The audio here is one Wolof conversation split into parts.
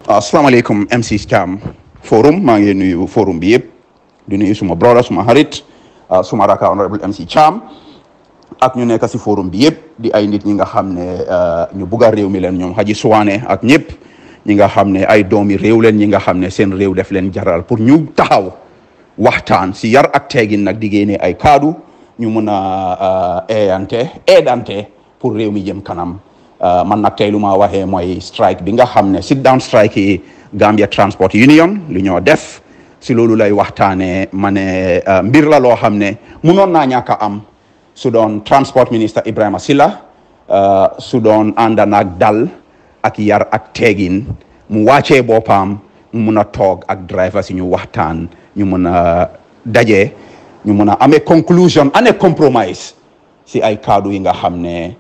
asalaamaaleykum MC Scam forum maa ngi nuyu forum bi yëpp di nuyu suma brother suma xarit suma raka honorable MC Cham ak ñu nekk si forum bi yëpp di ay nit ñi nga xam ne ñu bugg a réew mi leen ñoom Haji Suwane ak ñëpp ñi nga xam ne ay doomi réew leen ñi nga xam ne seen réew def leen jaral pour ñu taxaw waxtaan si yar ak teegin nag di génne ay kaddu ñu mun a eeyante eedante pour réew mi jëm kanam man nag tey lu ma waxee mooy strike bi nga xam ne sit down strike yi Gambia Transport Union lu ñoo def si loolu lay waxtaanee ma ne mbir la loo xam ne munoon naa ñàkk a am su doon transport minister Ibrahima Silla su doon ànd naag dal ak yar ak teegin mu wàccee boppam mu mun a toog ak driver si ñu waxtaan ñu mun a daje ñu mun a amee conclusion ane compromise si ay kaddu yi nga xam ne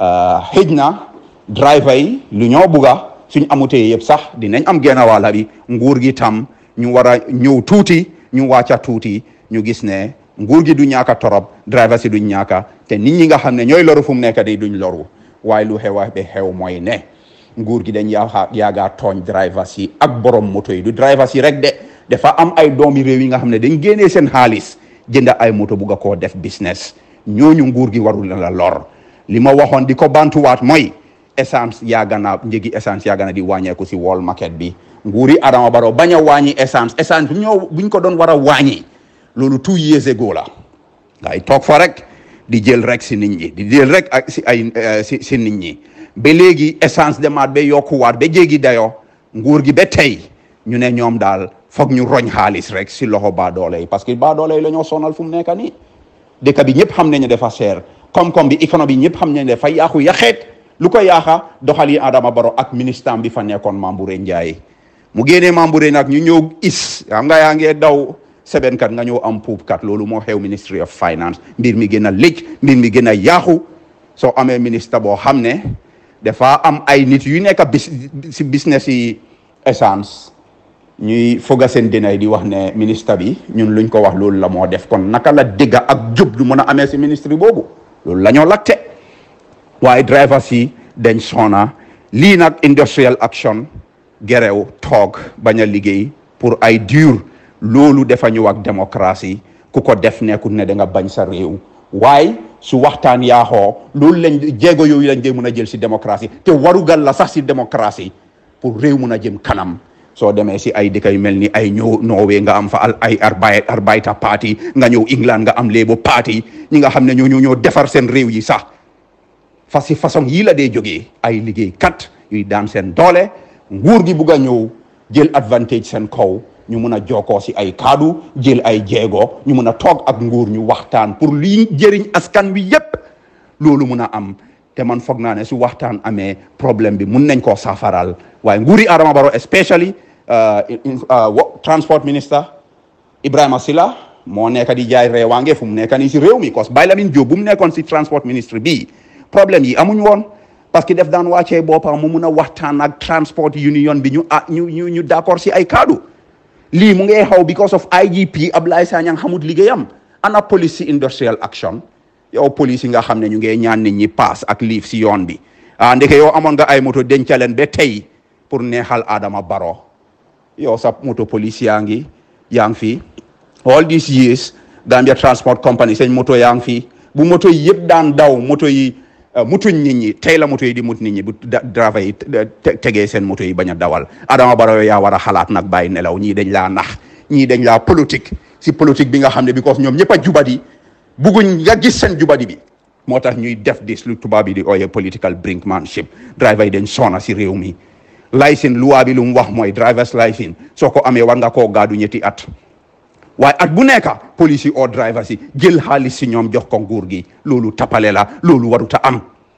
xëj na driver yi lu ñoo bugga suñ amutee yëpp sax dinañ am genn wàlla bi nguur gi tam ñu war a ñëw tuuti ñu wàcca tuuti ñu gis ne nguur gi du ñaaka torop driver si duñ ñaaka te nit ñi nga xam ne ñooy loru fu mu nekk di duñ loru waaye lu xew be xew mooy ne nguur gi dañ yaa yaagaa tooñ driver si ak borom moto yi du driver si rek de dafa am ay doomi réew yi nga xam ne dañ génnee seen xaalis jënd ay moto bugga koo def business ñooñu nguur gi warul la lor li ma waxoon di ko bantuwaat mooy essence yaaga na njëgi essence yaaga na di wàññeeku si wall market bi nguuri Adama Barrow bañ a wàññi essence essence bu ñoo buñ ko doon war a wàññi loolu two years ago la ngay toog fa rek di jël rek si nit ñi di jël rek ak si ay si si nit ñi ba léegi essence demaat ba yokkuwaat ba jéggi dayoo nguur gi ba tey ñu ne ñoom daal foog ñu roñ xaalis rek si loxo baadoole yi parce que baadoole yi la ñoo sonal fu mu nekk nii dëkk bi ñëpp xam nañu dafa cher koom-koom bi économie ñëpp xam nañu dafa yaaxu yaxeet lu ko yaaxa doxal yi Adama Barrow ak ministre bi fa nekkoon Mambouré Ndiaye mu génnee Mambouré nag ñu ñëw is xam nga yaa ngee daw sebenkat nga ñëw am puubkat loolu moo xew ministry of finance mbir mi gën a lëj mbir mi gën a yaaxu soo amee ministre boo xam ne dafa am ay nit yu nekk bis si business yi essence ñuy foga seen dinay di wax ne ministre bi ñun luñ ko wax loolu la moo def kon naka la dégga ak jub du mën a amee si ministre boobu loolu la ñoo lagte waaye drivers yi dañ sona lii nag industrial action gerew toog bañ a liggéey pour ay dur loolu dafa ñëw ak démocratie ku ko def nekkul ne da nga bañ sa réew waaye su waxtaan yaaxoo loolu lañ jéego yooyu lañ dee mun a jël si démocratie te warugal la sax si démocratie pour réew mun a jëm kanam soo demee si ay dëkk yu mel ni ay ñëw Norway nga am fa ay arbay Arbeider party nga ñëw England nga am Labour party ñi nga xam ne ñoo ñoo defar seen réew yi sax fa si façon yii la dee jógee ay liggéey kat yuy daan seen doole nguur gi bugg a ñëw jël advantage seen kaw ñu mun a jokkoo si ay kaddu jël ay jéego ñu mun a toog ak nguur ñu waxtaan pour lii jëriñ askan wi yépp loolu mun a am te man foog naa ne su waxtaan amee problème bi mun nañ koo saafaral waaye nguuri Adama Barrow especially transport minister Ibrahima Silla moo nekk di jaay reewaange fu mu nekk nii si réew mi cause Baye Lamine Diop bu mu nekkoon si transport ministre bii problème yi amuñ woon parce que def daan wàccee boppam mu mun a waxtaan ak transport union bi ñu ah ñu ñu ñu d'accord si ay kaddu lii mu ngi xaw because of IGP Ablaye Sanyang xamut liggéeyam ana police si industrial action yow police yi nga xam ne ñu ngi ñaan nit ñi paas ak liif si yoon bi ah ndeke yow amoon nga ay moto dencaleen ba tey pour neexal Adama Barrow yow sa moto police yaa ngi yaa ngi fi all these years Gambia Transport Company seen moto yaa ngi fi bu moto yi yëpp daan daw moto yi mutuñ nit ñi tey la moto yi di mut nit ñi bu driver yi tegee seen moto yi bañ a dawal Adama Barrow yaa war a xalaat nag bàyyi nelaw ñii dañ laa nax ñii dañ laa politique si politique bi nga xam ne because ñoom ñëpp a jubadi bugguñ nga gis seen jubadi bi moo tax ñuy def dis lu tubaab yi di ooye political brinkmanship driver yi dañ sona si réew mi licence loi bi lu mu wax mooy drivers licence soo ko amee war nga koo gaadu ñetti at waaye at bu nekka police yi oo drivers yi jël xaalis si ñoom jox ko nguur gi loolu tapale la loolu waruta am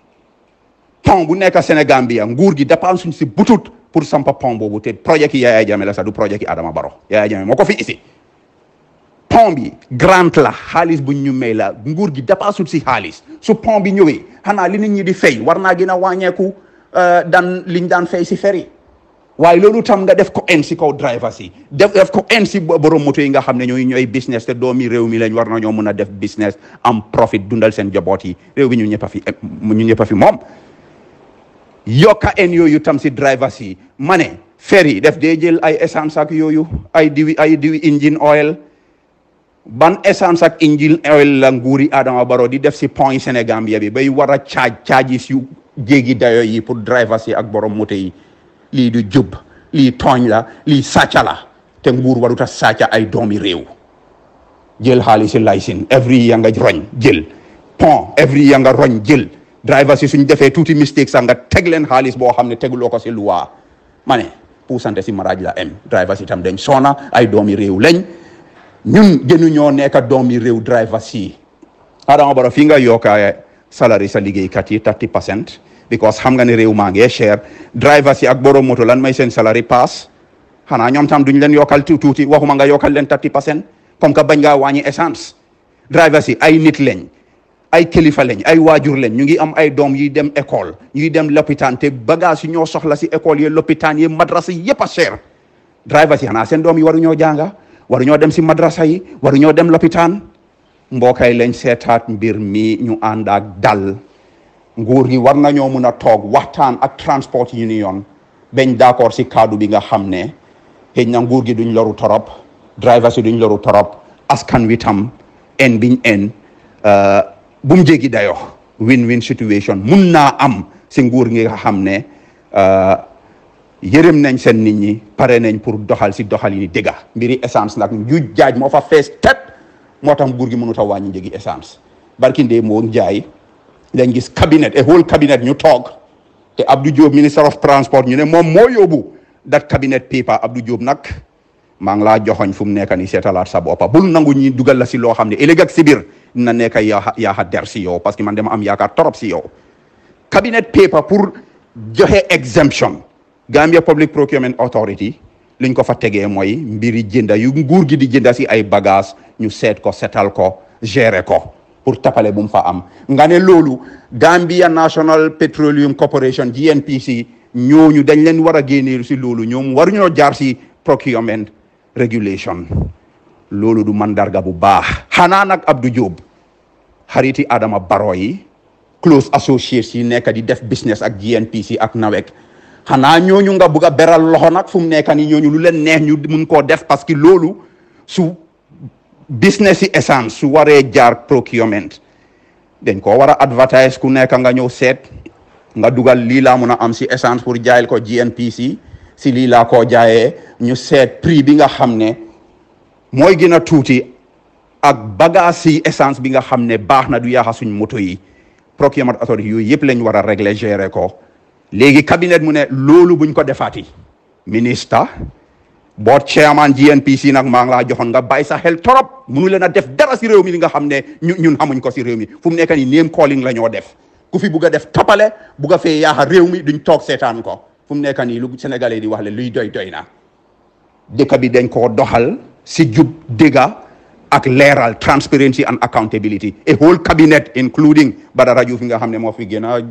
pont bu nekk Sénégambia nguur gi dépense suñ si butut pour sampa pont boobu te projet ki Yaya Jammeh la sax du projet ki Adama Barrow Yaya Jammeh moo ko fi isi pont bi grant la xaalis buñ ñu may la nguur gi dépense si xaalis su pont bi ñëwee xanaa li nit ñi di fay war naa gën a wàññeeku dan liñ daan fay si feri waaye loolu tam nga def ko en si kaw drivers yi def def ko en si borom moto yi nga xam ne ñooy ñooy business te doomi réew mi lañ war na ñoo mun a def business am profit dundal seen jaboot yi réew bi ñu ñëpp a fi ñu ñëpp a fi moom yokka en yooyu tam si drivers yi ma ne ferry def dee jël ay essence ak yooyu ay diwi ay diwi engine oil ban essence ak engine oil la nguuri Adama Barrow di def si point Sénégambia bi bay war a caaj charges yu jéggi dayo yi pour drivers yi ak borom moto yi lii du jub lii tooñ la lii sàcca la te nguur waruta sàcca ay doomi réew jël xaalisi laysin every ya nga roñ jël pont every ya nga roñ jël drivers yi suñ defee tuuti mistake sax nga teg leen xaalis boo xam ne teguloo ko si luwaa ma ne puusante si maraaj la am drivers itam dañ soona ay doomi réew lañ ñun gënu ñoo nekk doomi réew drivers yi Adama Barrow fii nga yokka salary sa liggéeykat yi 30 percent because xam nga ne réew maa ngee cher drivers yi ak borom moto lan may seen salary pass xanaa ñoom tam duñ leen yokkal tuuti waxuma nga yokkal leen 30 percent comme que bañ ngaa wàññi essence drivers yi ay nit lañ ay kilifa lañ ay waajur lañ ñu ngi am ay doom yuy dem école ñuy dem lopitaan te bagage yi ñoo soxla si école yi lopitaan yi madrasa yi yëpp a cher drivers yi xanaa seen doom yi waruñoo jànga waruñoo dem si madrasa yi waruñoo dem lopitaan mbookay lañ seetaat mbir mi ñu ànd ak dal nguur gi war nañoo mun a toog waxtaan ak transport union bañ d'accord si kaddu bi nga xam ne xëy na nguur gi duñ loru torop drivers yi duñ loru torop askan wi tam en biñ en bu mu jéggi dayo win-win situation mun naa am si nguur gi nga xam ne yërëm nañ seen nit ñi pare nañ pour doxal si doxal yi ni dëgga mbiri essence nag njuuj jaaj moo fa fees tep moo tax nguur gi mënut a wàññi njëgi essence barki ndee moo jaay dañ gis cabinet a whole cabinet ñu toog te Abdou Diop minister of transport ñu ne moom moo yóbbu dat cabinet paper Abdou Diop nag maa ngi laa joxoñ fu mu nekk ni seetalaat sa boppa bul nangu ñi dugal la si loo xam ne ëllëg ak si biir dina nekk yaa yaa der si yow parce que man dama am yaakaar torop si yow cabinet paper pour joxe exemption Gambia Public Procurement Authority liñ ko fa tegee mooy mbiri jënda yu nguur gi di jënda si ay bagage ñu seet ko setal ko gérer ko pour tapale bu mu fa am nga ne loolu Gambia National Petroleum Corporation GNPC ñooñu dañ leen war a génne si loolu ñoom waruñoo jaar si procurement regulation loolu du mandarga bu baax xanaa nag Abdou Diop xariti Adama Barrow yi close associates yi nekk di def business ak GNPC ak NAWEC xanaa ñooñu nga bugg a beral loxo nag fu mu nekk ni ñooñu lu leen neex ñu mun koo def parce que loolu su business yi essence su waree jaar procurement dañ koo war a advertise ku nekk nga ñëw seet nga dugal lii laa mun a am si essence pour jaayal ko GNPC si lii laa koo jaayee ñu seet prix bi nga xam ne mooy gën a tuuti ak bagage si essence bi nga xam ne baax na du yaaxa suñ moto yi procurement authority yooyu yëpp lañ war a régler gérer ko léegi cabinet mu ne loolu buñ ko defaati ministre board chairman GNPC nag maa ngi laa joxoon nga bàyyi sa xel torop munu leen a def dara si réew mi li nga xam ne ñu ñun xamuñ ko si réew mi fu mu nekk nii name calling la ñoo def ku fi bugg a def toppale bugg a fee yaaxa réew mi duñ toog seetaan ko fu mu nekk nii lu sénégalais di wax le luy doy doy na dëkk bi dañ koo doxal si jub dëgga ak leeral transparency and accountability a whole cabinet including Badara Diouf fi nga xam ne moo fi gën a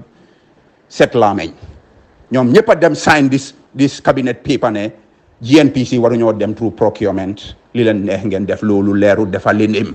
set laameñ ñoom ñëpp a dem sign this this cabinet paper ne GNPC waruñoo dem through procurement li leen neex ngeen def loolu leeru dafa leen im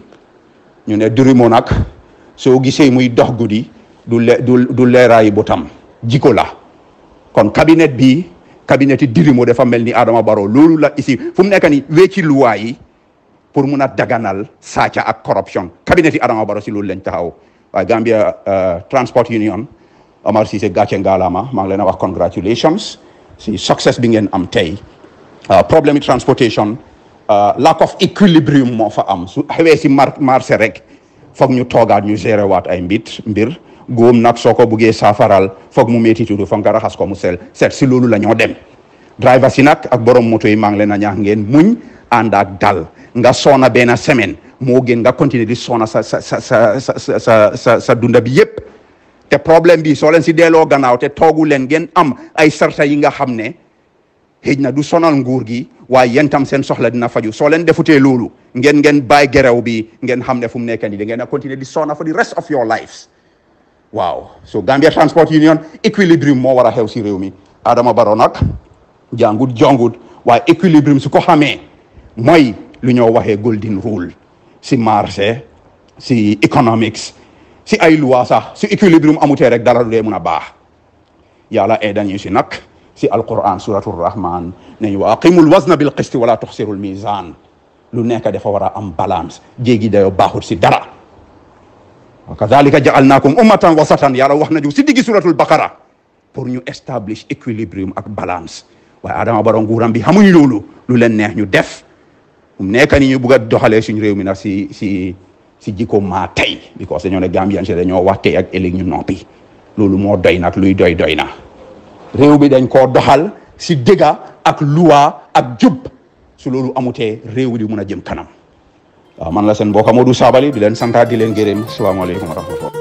ñu ne durimo nag soo gisee muy dox guddi du le du du leeraayi botam jiko la kon cabinet bi cabinet yi dirimo dafa mel ni Adama Barrow loolu la ici fu mu nekk ni wecci luwaa yi pour mun a daganal sàcca ak corruption cabinet yi Adama Barrow si loolu lañ taxaw waaye Gambia Transport Union Omar Cissé gàcce ngaalama maa ngi leen a wax congratulations si success bi ngeen am tey problème yi transportation lack of equilibrium moo fa am su xewee si mar marché rek foog ñu toogaat ñu gérer waat ay mbit mbir góom nag soo ko buggee saafaral foog mu métti tuuti foog nga raxas ko mu sel seet si loolu la ñoo dem driver si nag ak borom moto yi maa ngi leen a ñaax ngeen muñ ànd ak dal nga soona benn semaine moo gën nga continuer di soona sa sa sa sa sa sa sa sa dunda bi yépp te problème bi soo leen si delloo gannaaw te toogu leen ngeen am ay sarta yi nga xam ne xëj na du sonal nguur gi waaye yéen tam seen soxla dina faju soo leen defutee loolu ngeen ngeen bàyyi gerew bi ngeen xam ne fu mu nekk nii da ngeen a continuer di soona for the rest of your lives waaw so Gambia Transport Union équilibrium moo war a xew si réew mi Adama Barrow nag jàngut jongut waaye équilibrium su ko xamee mooy lu ñoo waxee golden rule si marché si economics si ay loi sax si équilibrium amutee rek dara du dee mun a baax yàlla eedan ñu si nag si alquran suratul rahman ne ñu wa aqimul wazna bil qisti wala tuxsirul mizan lu nekk dafa war a am balance jéegi dayo baaxut si dara wa kadhalika ja'alnakum ummatan wasatan yàlla wax nañu si diggi suratul baqara pour ñu establish equilibrium ak balance waaye Adama Barrow nguuram bi xamuñ loolu lu leen neex ñu def mu nekk ni ñu bugg a doxalee suñu réew mi nag si si si jikko maa tey because dañoo ne Gambian si dañoo wax tey ak ëllëg ñu noppi loolu moo doy nag luy doy doy na réew bi dañ koo doxal si dëgga ak luwa ak jub su loolu amutee réew bi di mun a jëm kanam waaw man la seen mbokk Modou Sabally di leen santaat di leen gërëm salaamaaleykum wa rahmatullah